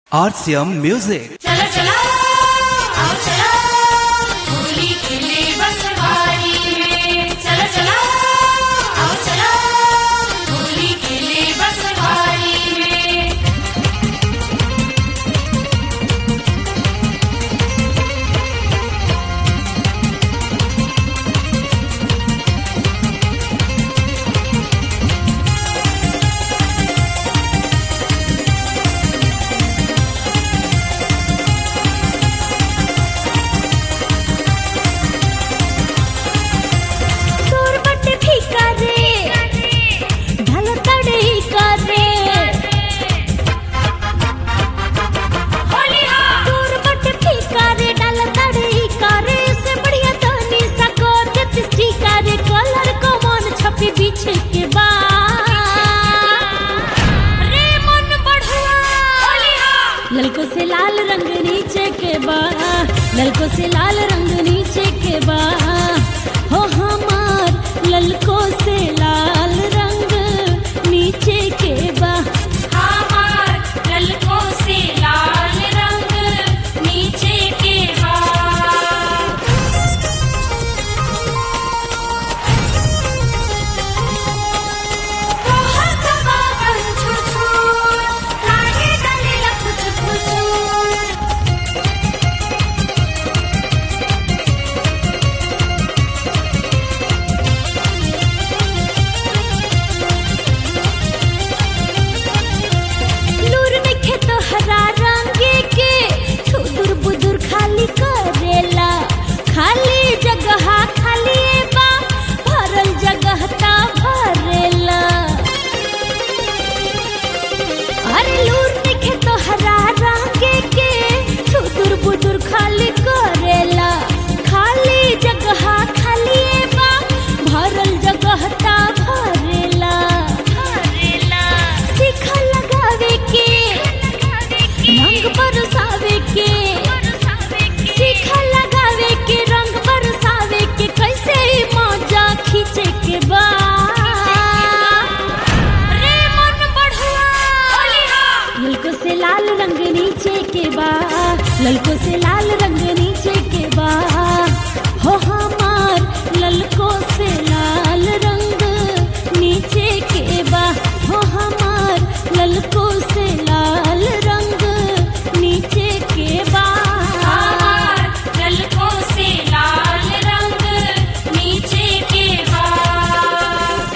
RCM Music. चला चला आओ चला होली खेले बस बारी में चला चला आओ चला होली खेले बस बारी में तोर बटे फीका रे ढल तड़े का रे होली हाँ तोर बटे फीका रे ढल तड़े का रे से बढ़िया तनी सको देती स्टीका रे कलर को मन छपी बीछे के बा रे मन बढ़ुआ होली हाँ ललको से लाल रंग नीचे के बा ललको से लाल रंग नीचे के बा हो हमार ललको से लाल रंग नीचे के बा हमार ललकों से लाल रंग नीचे के हाथ तोहर कबागन छुछुर लागे डले लखुच खुचुर नूर नखे तो हरा रंगे के छुदुर बुदुर खाली करेला खाली जगह खाली बा भरल जगह ता भरेला अरे लूर नखे तो हरा रंगे के छुदुर बुदुर खाली करेला खाली जगह खाली बा भरल जगह ता भरेला भरेला सीखा लगावे के रंग बरसावे के सीखा लगावे के रंग बरसावे के कैसे मौजा खींचे के बा रे मन बढ़ुआ होली हाँ ललको से लाल रंग नीचे के बा ललको से लाल रंग नीचे के बा हो हमार ललको से लाल रंग नीचे के बा हो हमार ललको से लाल रंग नीचे के बा हमार ललकों से लाल रंग नीचे के हाथ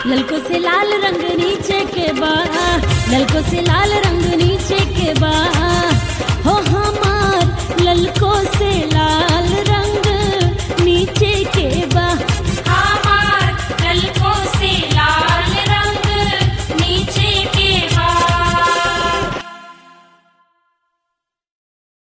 ललको से लाल रंग नीचे के बा ललको से लाल रंग नीचे के बा